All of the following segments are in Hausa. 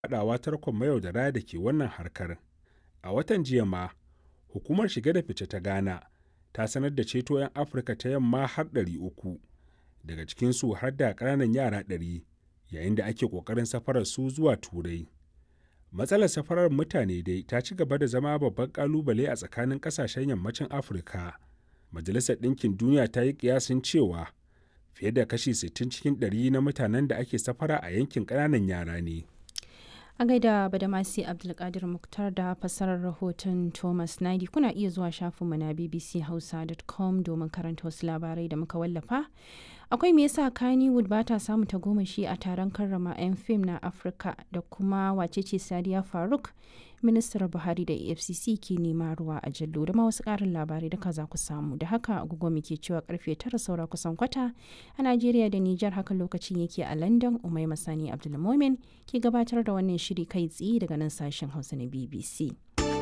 faɗawa tarkon mayaudara da ke wannan harkar. A watan jiya ma, hukumar shige da fice ta Ghana ta sanar da ceto 'yan Afirka ta yamma har 300, daga cikinsu har da ƙananan yara 100, yayin da ake ƙoƙarin safarar su zuwa Turai. Matsalar safarar mutane dai ta ci gaba da zama babban ƙalubale a tsakanin ƙasashen yammacin Afirka. Majalisar Ɗinkin Duniya ta yi ƙiyasin cewa fiye da kashi 60 cikin ɗari na mutanen da ake safara a yankin ƙananan yara ne. A gaida Badamasi Abdulkadir Muktar da fassarar rahoton Thomas Nadi kuna iya zuwa shafinmu na bbchausa.com domin karanta wasu labarai da muka wallafa. Akwai me yasa Kannywood ba ta samu tagomashi a taron karrama 'yan fim na Afirka da kuma wacece Sadiya Faruk, ministar Buhari da EFCC ke nema ruwa a jallo da ma wasu ƙarin labarai da za ku samu. Da haka agogo muke cewa karfe tara saura kusan kwata a Najeriya da Nijar haka lokacin yake a London Umai Masani Abdulmomin ke gabatar da wannan shiri kai tsaye daga nan sashen Hausa na BBC.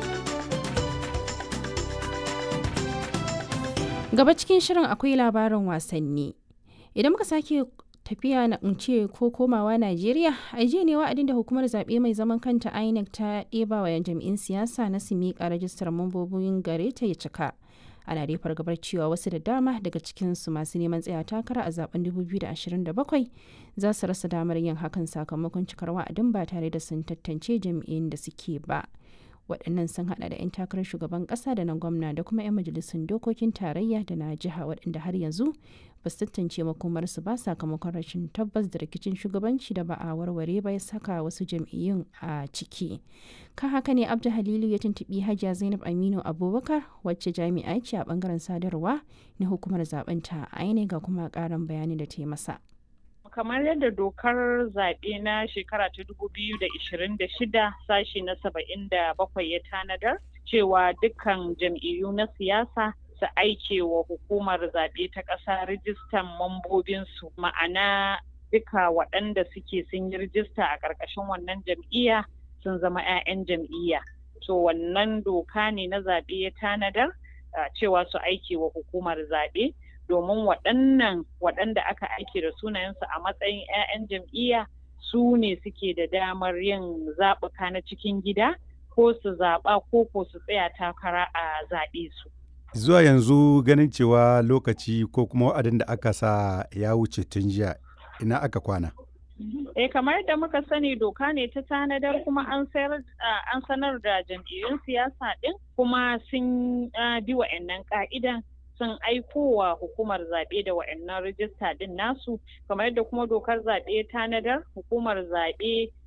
Gaba cikin shirin akwai labarin wasanni. Idan muka sake tafiya na ce ko komawa Najeriya, a jiya ne wa'adin da hukumar zaɓe mai zaman kanta INEC ta ɗeba wa jami'in siyasa na su miƙa rajistar mambobin gare ta ya cika. Ana dai fargabar cewa wasu da dama daga cikinsu masu neman tsaya takara a zaben 2027 za su rasa damar yin hakan sakamakon cikar wa'adin ba tare da sun tantance jami'in da suke ba. waɗannan sun hada da 'yan takarar shugaban ƙasa da na gwamna da kuma 'yan majalisun dokokin tarayya da na jiha waɗanda har yanzu ba su tantance makomarsu ba sakamakon rashin tabbas da rikicin shugabanci da ba a warware ba ya saka wasu jam'iyyun a ciki kan haka ne abdu halilu ya tuntuɓi hajiya zainab aminu abubakar wacce jami'a ce a bangaren sadarwa na hukumar zaben ta aine ga kuma ƙarin bayani da ta yi masa kamar yadda dokar zaɓe na shekara ta dubu biyu da ishirin da shida sashi na saba'in da bakwai ya tanadar cewa dukkan jam'iyyu na siyasa su aike wa hukumar zaɓe ta ƙasa rijistan mambobinsu ma'ana duka waɗanda suke sun yi rijista a ƙarƙashin wannan jam'iyya sun zama 'ya'yan jam'iyya to wannan doka ne na zaɓe ya tanadar cewa su aike wa hukumar zaɓe domin waɗannan waɗanda aka aike da sunayensu a matsayin 'ya'yan jam'iyya su ne suke da damar yin zaɓuka na cikin gida ko su zaɓa ko ko su tsaya takara a zaɓe su. Zuwa yanzu ganin cewa lokaci ko kuma wa'adin da aka sa ya wuce tun jiya ina aka kwana. Eh kamar yadda muka sani doka ne ta tanadar kuma an an sanar da jam'iyyun siyasa ɗin kuma sun bi wa'annan ka'idan sun aiko wa hukumar zaɓe da wa'annan rijista ɗin nasu kamar yadda kuma dokar zaɓe tanadar hukumar zaɓe